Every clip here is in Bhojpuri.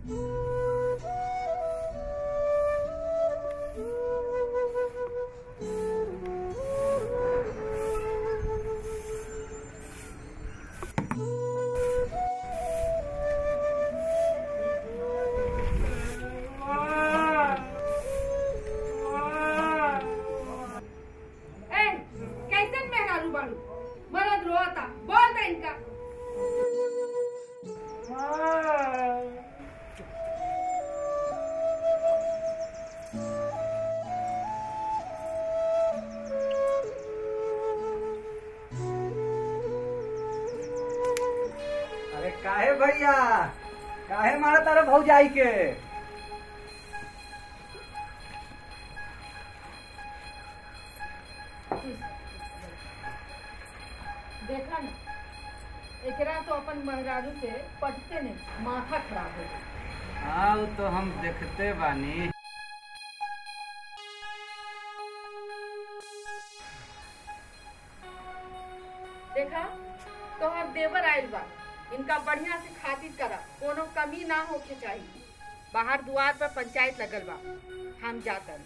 ए कैसन मेहरारू बाड़ू मरद रोता बोल दे इनका अरे काहे भैया काहे मारा तारा भौजाई के देखा ना एकरा तो अपन मेहरारू से पटते नहीं माथा खराब हो गई हाँ उ तो हम देखते बानी देखा तोहर देवर आइल बा इनका बढ़िया से खातिर करा कोनो कमी ना होके चाहिए बाहर दुआर पर पंचायत लगल बा हम जाकर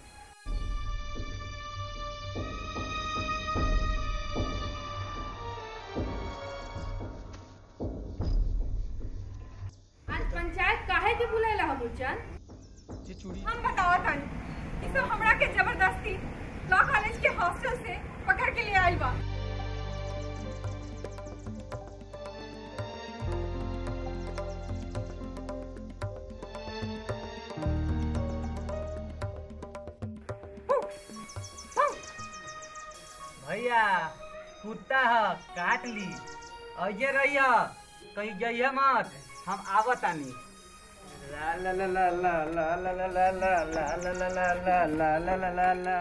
आज पंचायत काहे के बुलाइला हम चंद हम बतावा तानी ई सब हमरा के जबरदस्ती लॉ कॉलेज के हॉस्टल से पकड़ के ले आइल बा भैया कुत्ता ह काट ली अजे रहिया कहीं जइहे मत हम आवत आनी ला ला ला ला ला ला ला ला ला ला ला ला ला ला ला ला ला ला ला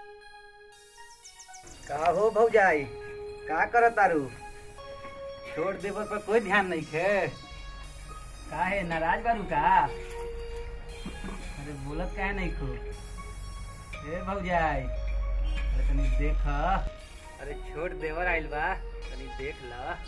का हो भौजाई का करत तारू छोड़ देवर पर कोई ध्यान नहीं खे काहे नाराज बारू का अरे बोलत काहे नहीं खो ए भौजाई अरे तनी देख अरे छोट देवर आइल बा तनी देख ल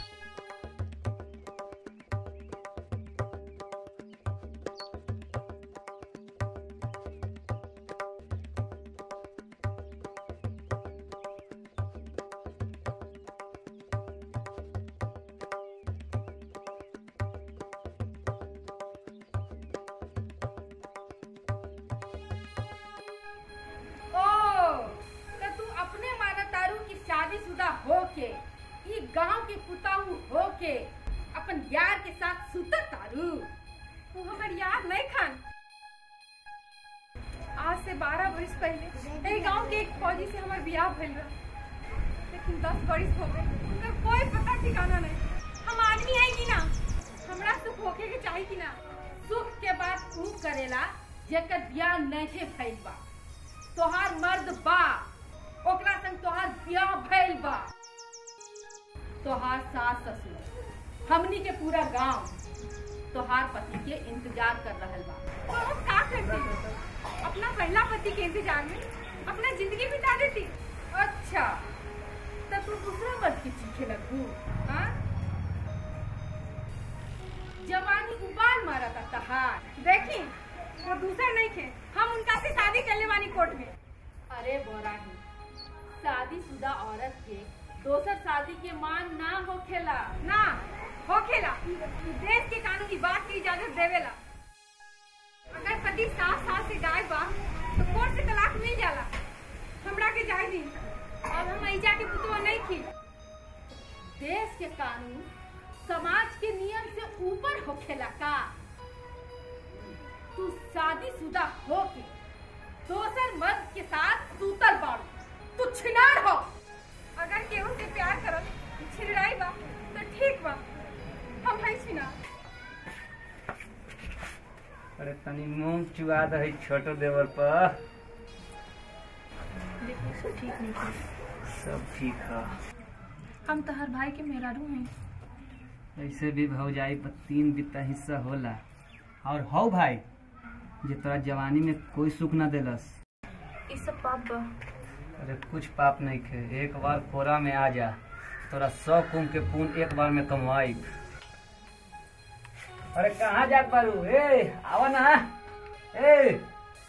ओ तो तू अपने माना तारू की शादीशुदा होके ई गांव के पुताऊ होके अपन यार के साथ सुतत तारू तू हमर याद नहीं खान आज से 12 वर्ष पहले एही गांव के एक फौजी से हमार बियाह भइल रहा लेकिन 10 वर्ष हो गए उनका कोई पता ठिकाना नहीं हम आदमी है कि ना हमरा सुख होके के चाहिए कि ना सुख के बाद ऊ करेला जेकर ब्याह नहीं भइल बा तोहार मर्द बा ओकरा संग तोहार ब्याह भइल बा तोहार सास ससुर हमनी के पूरा गांव तोहार पति के इंतजार कर रहल बा तो हम का करती अपना पहला पति के इंतजार में अपना जिंदगी बिता देती अच्छा तो तू दूसरा मर्द के चीखे लगू हाँ जवानी उबाल मारा था तहार देखी वो दूसरा नहीं थे हम उनका से शादी कर ले वाली कोर्ट में अरे बोराही शादीशुदा औरत के दोसर शादी के मान ना होखेला ना होखेला देश के कानून की बात की इजाजत देवेला अगर पति सात साल से गायब बा तो कोर्ट से तलाक मिल जाला हमरा के जाय दी अब हम ऐजा के पुतवा नहीं थी देश के कानून समाज के नियम से ऊपर होखेला का तू शादीशुदा होके दोसर मर्द के साथ सूतर बाड़ू तू छिनार हो अगर केहू से प्यार करल छिड़ाई बा तो ठीक बा हम है छी ना अरे तनी मूंग चुआ दही छोटो देवर पर देखो सब ठीक नहीं थी सब ठीक है हम तो हर भाई के मेहरारू हैं ऐसे भी भौजाई पर तीन बित्ता हिस्सा होला और हौ भाई जे तोरा जवानी में कोई सुख ना देलस ई सब पाप बा अरे कुछ पाप नहीं खे एक बार कोरा में आ जा तोरा सौ कुम के पून एक बार में कमवाई अरे कहाँ जात बारू ए आवा ना ए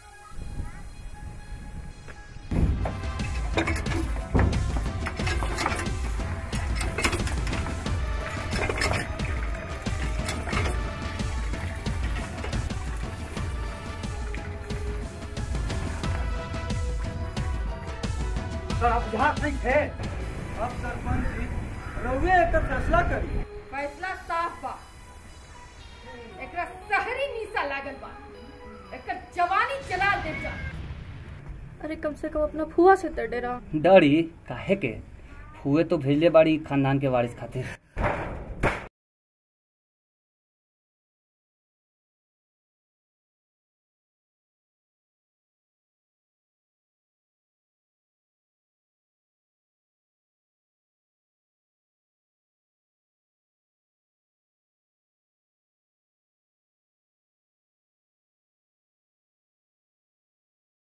सर आप यहाँ नहीं थे अब सरपंच जी रउए एकर फैसला करी फैसला साफ बा एकरा शहरी नीसा लागल बा एकर जवानी चला दे जा अरे कम से कम अपना फुआ से तो डरा डरी काहे के फुए तो भेजले बाड़ी खानदान के वारिस खातिर